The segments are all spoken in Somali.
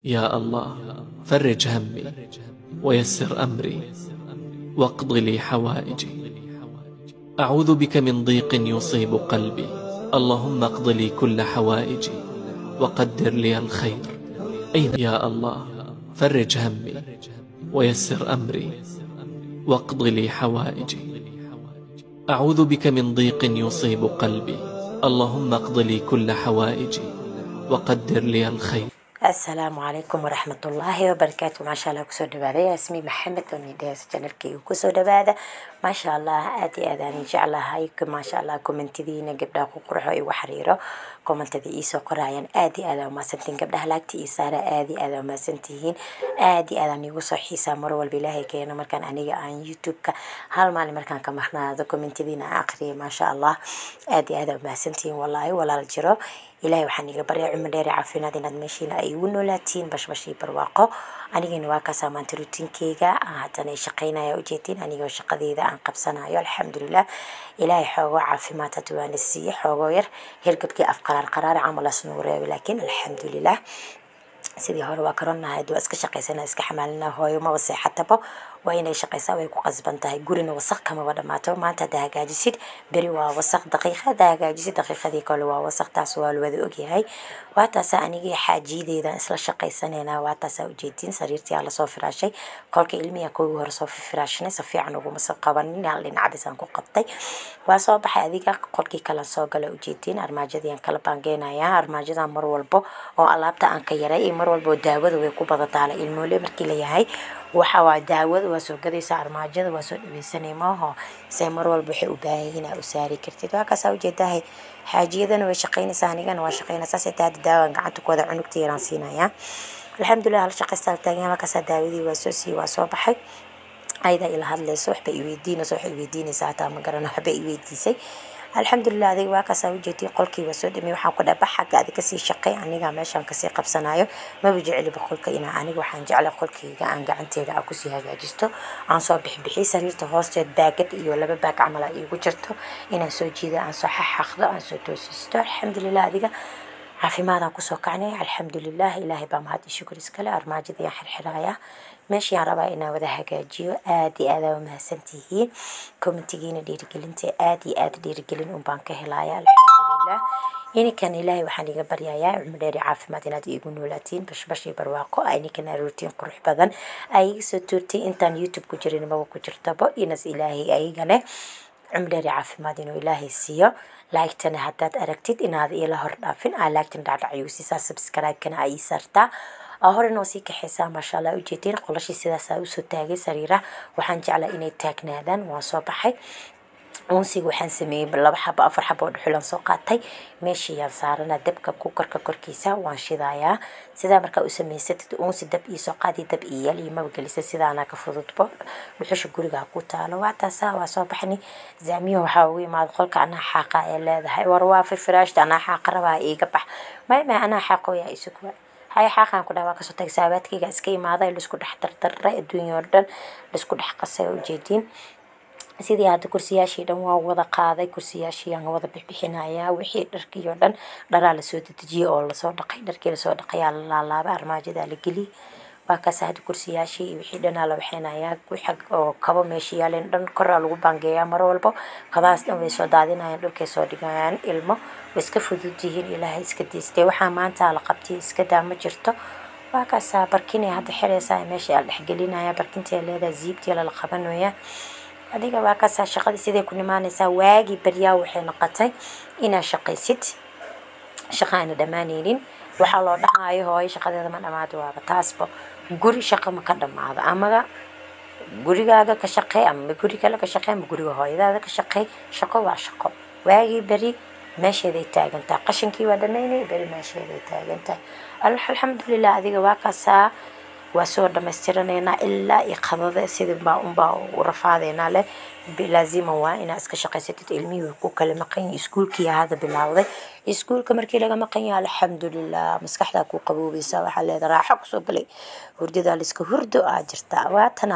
يا الله فرج همي ويسر أمري واقض لي حوائجي أعوذ بك من ضيق يصيب قلبي اللهم اقض لي كل حوائجي وقدر لي الخير أين يا الله فرج همي ويسر أمري واقض لي حوائجي أعوذ بك من ضيق يصيب قلبي اللهم اقض لي كل حوائجي وقدر لي الخير asalaamu calaykum waraxmatullaahi wabarakaatu maasha allah kusoo dhawaada yaasmi maxamed oo nidhees janalkeyga kusoo dhawaada maasha allah aad iyo aad aan jeclahay maasha allah komentidiina gabdhaha ku qurxo igu xiriiro komentada iisoo qorayaan aad iyo aad aa umahadsantihiin gabdhaha laagta iyo saara aad iyo aad aa umahadsantihiin aad iyo aad aan iigu soo xiisaa mar walba ilaahay keeno markaan aniga aan youtube-ka hal maalin markaan ka marnaado komentadiina aan aqriyay maasha allah aad iyo aad aa umahadsantihiin walaahi walaal jiro ilaahay waxaan iga baryaa cumar dheer iyo caafimaad inaad meeshiina ay igu noolaatiin bashbashii barwaaqo anigana waa kaasaa maanta rutiinkeyga haddana shaqaynaya ujeedin anigoo shaqadeeda aan qabsanayo alxamdulilah ilaahay xoogoo caafimaad hadda waana siiye xoogoo yar hergabkii afqaraar qaraar camalas nagu reebay laakiin alxamdulilah sidii hore waa karonahayd waa iska shaqaysana iska xamaalina hooyo maba seexatabo waa inay shaqaysaa way ku qasban tahay gurina wasaq kamaba dhamaato maanta hadda hagaajisid beri waa wasaq daqiiqa hadda hagaajisid daqiiqadii kale waa wasaq taas waa lawada ogyahay waa taasa anigii xaajiyadeedan isla shaqaysanayna waa taasaa ujeedin sariirtii aa lasoo firaashay kolka ilmiya koogi hore soo firaashnay si fiican uguma soo qabanin hal dhinacdisaan ku qabtay waa soo baxay adiga qolkii kale soo gala ujeedin armaajadii aan kala baangeynayaa armaajadan mar walbo oo alaabta aan ka yaray iyo mar walbo daawada way ku badataala ilmoole markii layahay waxa waa daawada waa soo gadaysa armaajada waa soo dhaweysanay maaho se mar walba waxay u baahan yihiin aa u saari kartid waa kaasaa ujeedahay xaajiyadana way shaqaynaysaa anigana waa shaqaynaysaa sita hadda daawan gacanta ku wada cunugta yaraan siinayaa alxamdulilah hal shaqaysta taagan markaasaa daawadii waa soo siiyey waa soo baxay ayada ila hadlayso waxba iweydiinayso waxay iweydiinaysaa hataa ma garana waxba iweydiisay alxamdulilah adiga waa kaasaa ujeediy qolkii waa soo dhamey waxaan ku dhaba xagga adi kasii shaqey aniga meeshaan kasii qabsanayo maba jeceliba qolka inaa aniga waxaan jeclay qolkayga aan gacanteeda aan kusii hagaajisto aan soo bixbixi sariirta hoosteed baagad iyo laba baag camal aa iigu jirto inaan soo jiida aan soo xaxaqdo aan soo toosisto alxamdulilah adiga caafimaadaan kusoo kacnay alxamdulilah ilaahay baa mahad iyo shukur iskale armaajadii aan xirxiraaya meeshii aan rabaa inaan wada hagaajiyo aad iyo aad aa umahadsantihiin commentigiina dhiirigelinta aad iyo aad dhiirigelin un baan ka helaya alxamdulilah ininkan ilaahay waxaan iga baryayaa cumar dheeri caafimaad inaad iigu noolaatiin bashbashii barwaaqo ininkana ruutiin qurux badan ay iga soo tuurtay intaan youtube ku jirin maba ku jirtabo inas ilaahay ayagane cumar dheeri caafimaad inuu ilaahay siiyo laagtana haddaad aragtid inaad ila hor dhaafin aa laagtan dhacdhacyuusisaa subscribe-kana aa ii saartaa aa hore noo sii kaxaysaa maasha allah ujeedin qolashii sidaasaa usoo taagay sariiraha waxaan jeclaa inay taagnaadaan waan soo baxay unsiga waxaan sameeyey laba xabo afar xabo oo dhuxulan soo qaatay meeshiyaan saarana dabka kukarka korkiisa waan shidayaa sidaa markaa u samaysatid unsi dab iisoo qaadi dab iyal iyo maba gelisa sidaana ka fududbo dhuxusha gurigaa ku taalo waa taasaa waa soo baxni zaamiyo waxaa ugu imaada qolka anaa xaaqa ee leedahay war waa firfiraashta anaa xaaqa rabaa iiga bax may may anaa xaaqooyaa isugu hay xaaqaan ku dhaha waa kasoo tagay saabaadkayga iska imaaday laisku dhex dardaray adduunya oo dhan laisku dhex qasay ujeediin sidii hadda kursiyaashii dhan waa wada qaaday kursiyaashii aan wada bixbixinayaa wixii dharkii oo dhan dharaa lasoo dedejiyey oo lasoo dhaqay dharkii lasoo dhaqayaa la laalaabay armaajadaa la geliyey waa kaas hadda kursiyaashii iyo wixii dhanaa la waxaynayaa xag oo kabo meesha yaaleen dhan koraa lagu baangeeyaa mar walbo kabahaas dhan way soo daadinayaan dhulkay soo dhigayaan ilmo way iska fudud yihiin ilaahay iska diistay waxaa maanta la qabtay iska daa ma jirto waa kaasaa barkinay hadda xiraysaa meesha la dhexgelinaya barkintii leedahay ziibtii lala qabanaya adiga waa kaasaa shaqadii siday ku nimaanaysaa waagii baryaa waxay noqotay inaad shaqaysid shaqa aana dhammaanaynin waxaa loo dhahaayo hooyo shaqadeeda ma dhamaado waaba taasba guri shaqo ma ka dhamaado amaga gurigaaga ka shaqey ama guri kale ka shaqey ama guriga hooyadaada ka shaqey shaqo waa shaqo waagii beri meesheeday taagan tahay qashinkii waa dhamaynay beri meesheeday taagan tahay alxamdulilah adiga waa kaasaa waa soo dhamaystiranaynaa ilaa iyo qadada sidibaa unbaa u rafaadeynaa leh laazima waa inaa iska shaqaysatid ilmihii way ku kala maqan yihin iskuulkii hadda bilaawday iskuulka markii laga maqan yahay alxamdulilah maskaxdaa ku qaboobaysa waxaa leeda raaxo kusoo galay hurdadaa laiska hurdo aa jirtaa waatana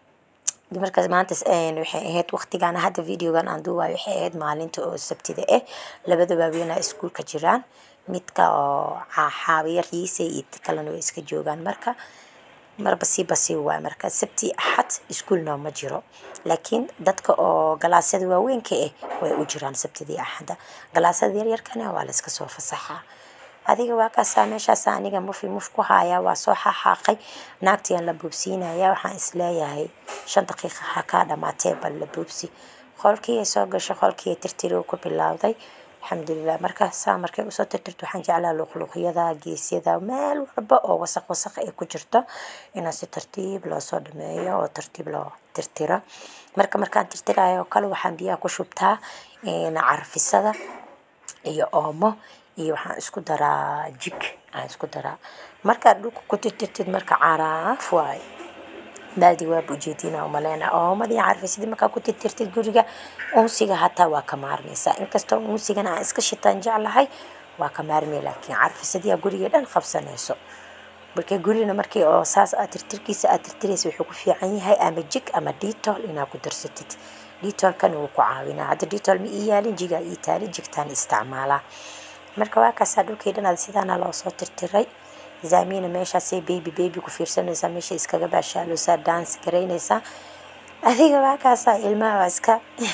markaas maanta waxay ahayd waqtigan hadda videogan aan duubayo waxay ahayd maalinta oo sabtida ah labada waaweynaa iskuulka jiraan midka oo xaawiya riise iyo kalena way iska joogaan marka marba siiba sii waay marka sabti axad iskuulna ma jiro laakiin dadka oo galaasyada waaweynka ah way u jiraan sabtidii axadda galaasyada yaryarkana waa la iska soo fasaxaa adiga waa kaasaa meeshaas aniga mufi muf ku haayaa waa soo xaxaaqay naagtiyan la boobsiinaya waxaan isleeyahay shan daqiiqa ha kaa dhamaatee bal la boobsi qolkii ay soo gashay qolkii ay tirtiri ku bilowday alxamdulilah marka saa markay usoo tirtirto waxaan jeclaa luqluqyada geesyada meel walba oo wasaq wasaq ay ku jirto inaan si tartiib loo soo dhameeyo oo tartiib loo tirtiro marka markaan tirtirayo kale waxaan biyaha ku shubtaa carfisada iyo oomo iyo waxaan isku daraa jig aan isku daraa markaad dhulka ku tirtirtid marka caraaf waaye baaldi waaba ujeedina umaleyna oomadii carfisidii markaa ku tirtirtid guriga unsiga hataa waa ka maarmaysaa inkastoo unsigana aan iska shitaan jeclahay waa ka maarmay laakiin carfisadii aa guriga dhan qabsanayso marka gurina markii oo saas aad tirtirkiisa aad tirtiraysa wuxuu ku fiican yahay ama jig ama detool inaad ku darsatid detoolkan wuu ku caawinaa hadda detool ma ii yaalin jigaa ii taali jigtaan isticmaalaa marka waa kaasaa dhulkii dhan aad sidaana loo soo tirtiray zaamina meeshaasay baby baby ku fiirsanaysaa meesha iskaga baashaaloosaa dance garaynaysaa adiga waa kaasaa ilmaha waa iska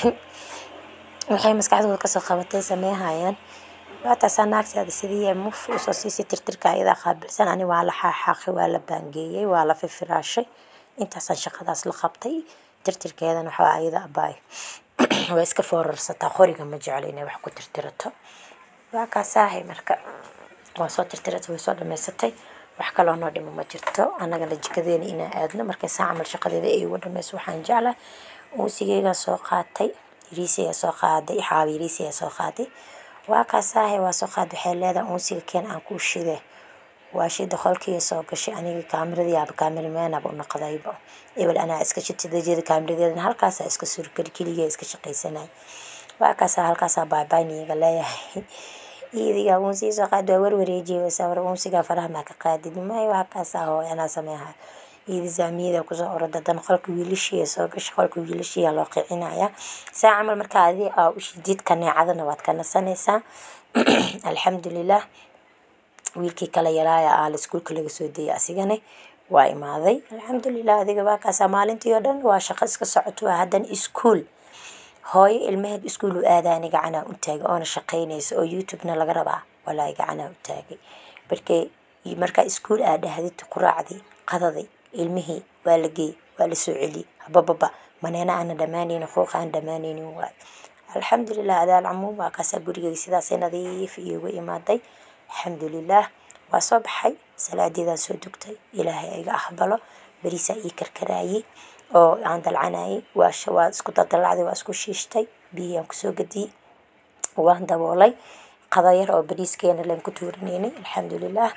waxay maskaxdooda kasoo qabatay sameehayaan waa taasaa naagteeda sidii muf usoo siisay tirtirka ayadaa qaabilsan ani waa la xaaxaaqay waa la baangeeyey waa la fifiraashay intaasaan shaqadaas la qabtay tirtirkeedana waxaa ayada abaay waa iska foorarsataa qoriga ma jeclo inay wax ku tirtirato waa kaasaahay marka waa soo tirtiratay way soo dhamaysatay wax kaloo noo dhimo ma jirto annagana jikadeena inaan aadno markay saa camal shaqadeeda ay ugu dhamayso waxaan jeclahay uusigeygaa soo qaatay yariisiyaa soo qaaday xaawi yariisiyaa soo qaaday waa kaasaahay waa soo qaad waxay leedahay uunsiga keen aan kuu shide waa shida qolkii soo gashay aniga kaamiradii aaba kaamirameynaba u noqdayba ebel anaa iska shitadajeeda kaamiradeedana halkaasaa iska suurgeli keliya iska shaqaysanay waa kaasaa halkaasaa baabayniga leeyahay iidiga uunsiga soo qaad waa warwareejiyeysa war uunsiga faraha maa ka qaadid may waa kaasaa hooy anaa sameeha iidi zaamiyada kusoo orada dan qolka wiilashiya soo gasha qolka wiilashiya loo qicinaya saa camal markaa adi aa u shidid kaneecadana waad ka nasanaysaa alxamdulilah wiilkii kala yaraaya aa la iskuulka laga soo dayay asigana waa imaaday alxamdulilah adiga waa kaasaa maalintii oo dhan waa shaqo iska socoto waa haddana iskuul hooyo ilmaheed iskuul u aadaani gacanaa u taagay oona shaqaynaysa oo youtubena laga rabaa walaahi gacanaa u taagay markay markaa iskuul aa dhahdid quraacdii qadaday ilmihii waa la geey waa la soo celiyey habababa maneena aana dhammaanaynin quuqa aan dhammaanaynin waay alxamdulilah adaal camuum waa kaasaa gurigeyga sidaasay nadiif iyogu imaaday alxamdulilah waa soo baxay salaadeedaan soo dugtay ilaahay ayga aqbalo beriisaa ii karkaraayey oo aan dalcanayay waa waa isku daldalacday waa isku shiishtay biyihii aan kusoo gadiyey waan daboolay qadayar oo bariiskeena leen ku tuuranaynay alxamdulilah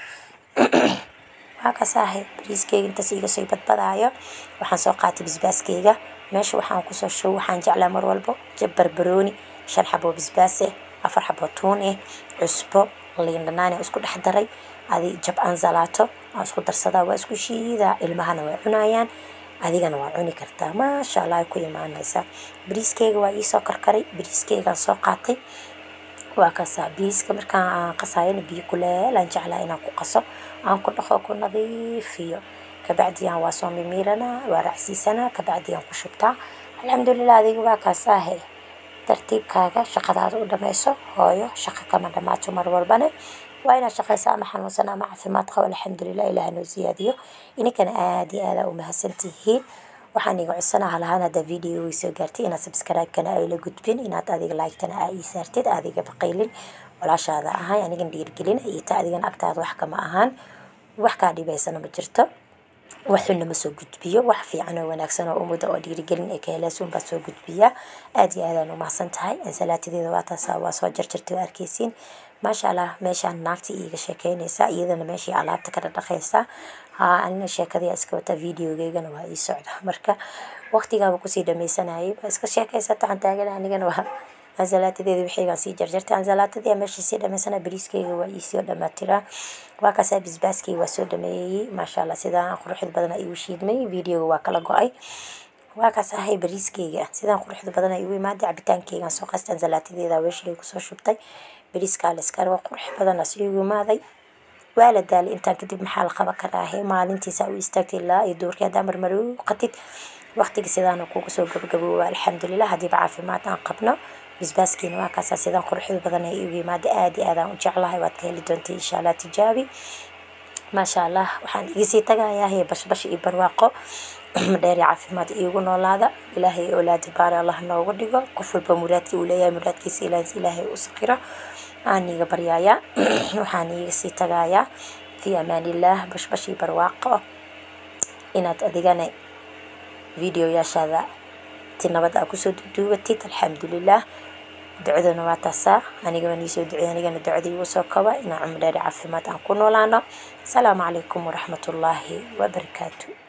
waa kasaahay bariiskeyga intaas iga soo badbadaayo waxaan soo qaatay basbaaskeyga meesha waxaan kusoo show waxaan jeclaa mar walbo jab barbarooni shan xaboo basbaas eh afar xaboo tuun eh cusbo liin dhanaan aan isku dhex daray adi jab ansalaato aan isku darsadaa waa isku shiidaa ilmahana way cunayaan adigana waa cuni kartaa maasha allah ay ku imaanaysaa bariiskeyga waa iisoo karkaray bariiskeygaan soo qaatay waa kasaa bariiska markaan aan qasaayana biyo kuleel aan jeclaa inaan ku qaso aan ku dhaqo ku nadiifiyo kabacdiyaan waa soo mimiiranaa waa raacsiisanaa kabacdiyaan ku shubtaa alxamdulilah adiga waa kaasaahe tartiibkaaga shaqadaada u dhamayso hooyo shaqo kama dhamaato mar walbane waa inaad shaqaysa ama xanuunsan ama caafimaad qabo alxamdulilah ilaah noo siyaadiyo ininkana aada iyo aada u mahadsantihiin waxaan iga codsanaha lahaan haddaa videoga soo gaartay inaad subscribe-kana ay la gudbin inaad adiga like-tana aa ii saartid adiga baqaylin walaashaada ahay anigan dhiirgelin iyo ta adigan agtaada wax kama ahaan wax kaa dhibaysana ma jirto waxuna ma soo gudbiyo wax fiican oo wanaagsan oo umada oo dhiirigelin ee ka heleesuun baa soo gudbiya aada iyo aadaan umahadsan tahay ansalaatadeeda waa taasa waa soo jarjartay oo arkeysiin maasha allah meeshaan naagta iiga sheekeynaysa iyadana meeshii alaabta ka dhadhaqaysa haa anina sheekadii iska wata videogeygana waa ii socda marka waqtigaaba kusii dhamaysanayay waa iska sheekaysata waxaan taagan anigana waa ansalaatadeeda wixiygaan sii jarjartay ansalaatadii meeshii sii dhamaysana bariiskeyga waa iisoo dhamaatiraa waa kaasaa bisbaaskii waa soo dhameeyey maasha allah sidaan quruxda badan igu shiidmay videoga waa kala go-ay waa kaas ahay bariiskeyga sidaan quruxda badan igu imaaday cabitaankeygaan soo qastay ansalaatadeeda weeshii kusoo shubtay beriiskaa la iska rabo qurux badan as iigu imaaday waa la daalay intaan kadib maxaa la qaban karaahe maalintiisa u istaagtay ilaa iyo duurkii haddaa marmari u qatid waqtiga sidaana kugu soo gabagabooba alxamdulilah haddiiba caafimaad aan qabno bisbaaskiina waa kaasaa sidaan quruxda badan ay igu yimaada aad iyo aadaan u jeclahay waad ka heli doontay insha allah tijaabi maasha allah waxaan igisii tagayaa hee bashbash iyo barwaaqo dheer caafimaad iigu noolaada ilaahay oolaadi baari allah noogu dhigo qof walba muraadkii uu leeyahay muraadkiisa ilaahis ilaahay u saqiro aan iiga baryayaa waxaan iiga sii tagayaa fii amaanillaah bashbash iyo barwaaqo inaad adigana videoyaashaada ti nabad aa kusoo duubatid alxamdulilah ducadana waa taasaa anigaba niisoo ducey anigana ducadii igu soo koba inaan cumro dheeri caafimaad aan ku noolaano asalaamu calaykum waraxmatullaahi wabarakaatu